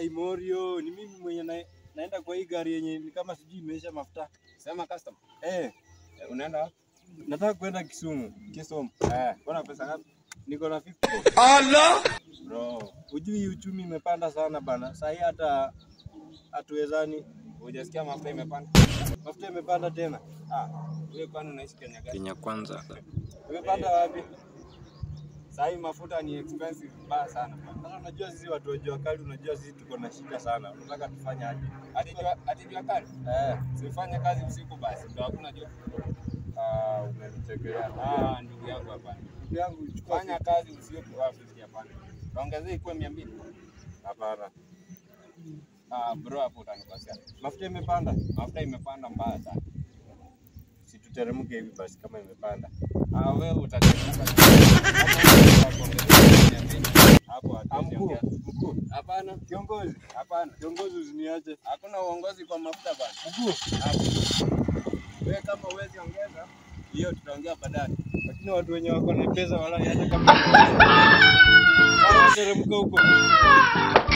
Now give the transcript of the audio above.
Ai Morio, ni mimi mwenye na, naenda kwa hii gari yenye ni kama sijui imeisha mafuta. Sema customer. Eh, Eh, Unaenda wapi? nataka kwenda Kisumu. Kisumu. Eh, kuna pesa ngapi? Niko na 50. Bro, hujui uchumi imepanda sana bana. Sasa hii hata hatuwezani. Hujasikia mafuta imepanda? Mafuta imepanda tena. Ah, wewe kwani unaishi Kenya gani? Kenya kwanza. Imepanda wapi? Sasa hii mafuta ni expensive mbaya sana. Sasa unajua sisi watu wa jua kali, unajua sisi tuko na shida sana. Unataka tufanye aje? Hadi jua hadi jua kali. Eh, Sifanye kazi usiku basi. Ndio hakuna jua. ah, umenichekelea. Ah, ndugu yangu hapana. Ndugu yangu chukua Fanya kazi usiku wapi hapana. Ongezea ikuwe 200. Hapana. Ah, bro hapo utanikosea. Mafuta imepanda. Mafuta imepanda mbaya sana. Si tuteremke hivi basi kama imepanda. Ah, wewe utateremka. Hapo Ah, hatuwezi mkuu. ongea. Mkuu, Hapana, kiongozi, hapana. kiongozi usiniache. Hakuna uongozi kwa mafuta bana. Mkuu, Wewe kama uwezi ongeza, hiyo tutaongea baadaye. lakini watu wenye wako na pesa wala hata kama teremka huko.